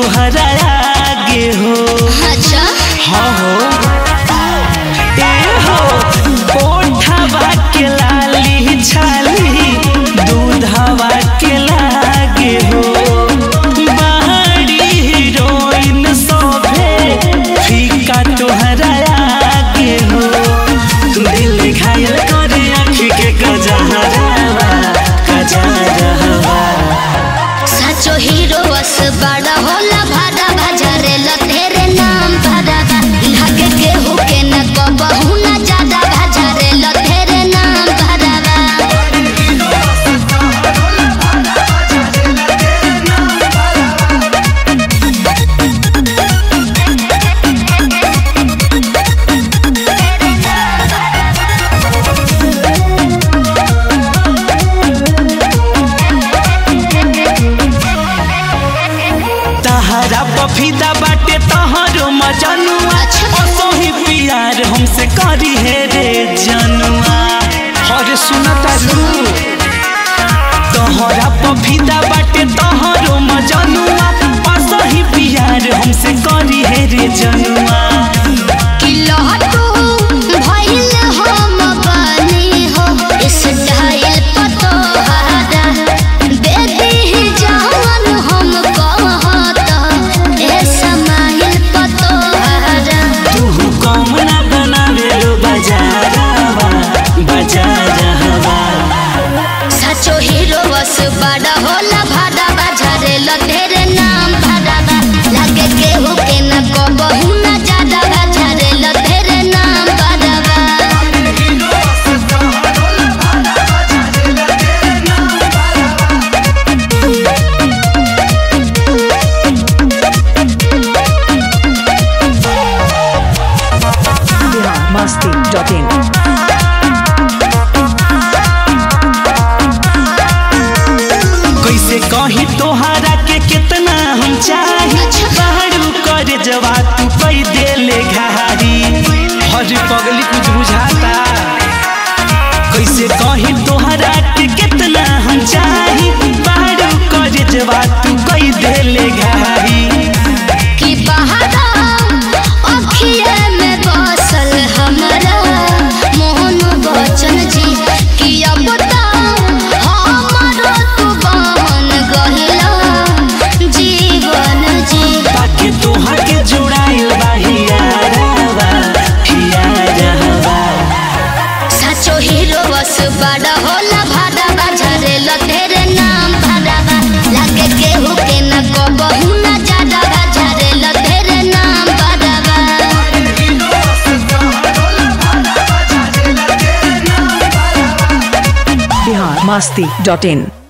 तुहरा आगे हो अच्छा हाँ हो ए हो ओठवा के लाली छाली दूधवा के लागे हो बाहरी हीरोइन सोभे फीका तुहरा आगे हो दिल घायल करे आँखी के गजहरावा गजहरावा सचो हीरो बस बड़ा होला भाड़ा भजरे ल तेरे नाम भाड़ा लागे के हो के न कबहू न ज्यादा भजरे ल तेरे नाम भाड़ा तहरा बफीदा बाटे तहरो मजनुआ असही प्यार हमसे करी हे रे जनुआ हर सुनता रू तहरा बफीदा बाटे तहरो मजनुआ असही प्यार हमसे करी हे रे जनुआ कि लहटू भइल हम बानी हो इस डायल पतो हारा बेदी ही जवन हम कहत ए समाइल पतो हारा तू कम ना बनावे लो बजारवा बजारवा सचो हीरो बस बड़ा होला भाड़ा बाजारे ल तेरे नाम भाड़ा लागे के हो के न कबहू न ज्यादा बाजारे ल तेरे नाम भाड़ा biharmasti.in कैसे कही तोहरा के कितना हम चाही बाहरू कर जवा तू पै देले घारी हर पगली कुछ बुझाता कैसे कही तोहरा के कितना हम चाही बाहरू कर जवा तू पै देले घारी कि बहारा अखिए में बसल हमरा मोहन बचन जी कि अब तो हमरो तू बन गहिला जीवन जी बाकी तोहर के जुड़ाइल बा हियारवा हियारवा सचो हीरो बस बड़ा होला भाड़ा बाजारे ल तेरे नाम भाड़ा लागे के हो के न कबहू न ज्यादा बाजारे ल तेरे नाम भाड़ा biharmasti.in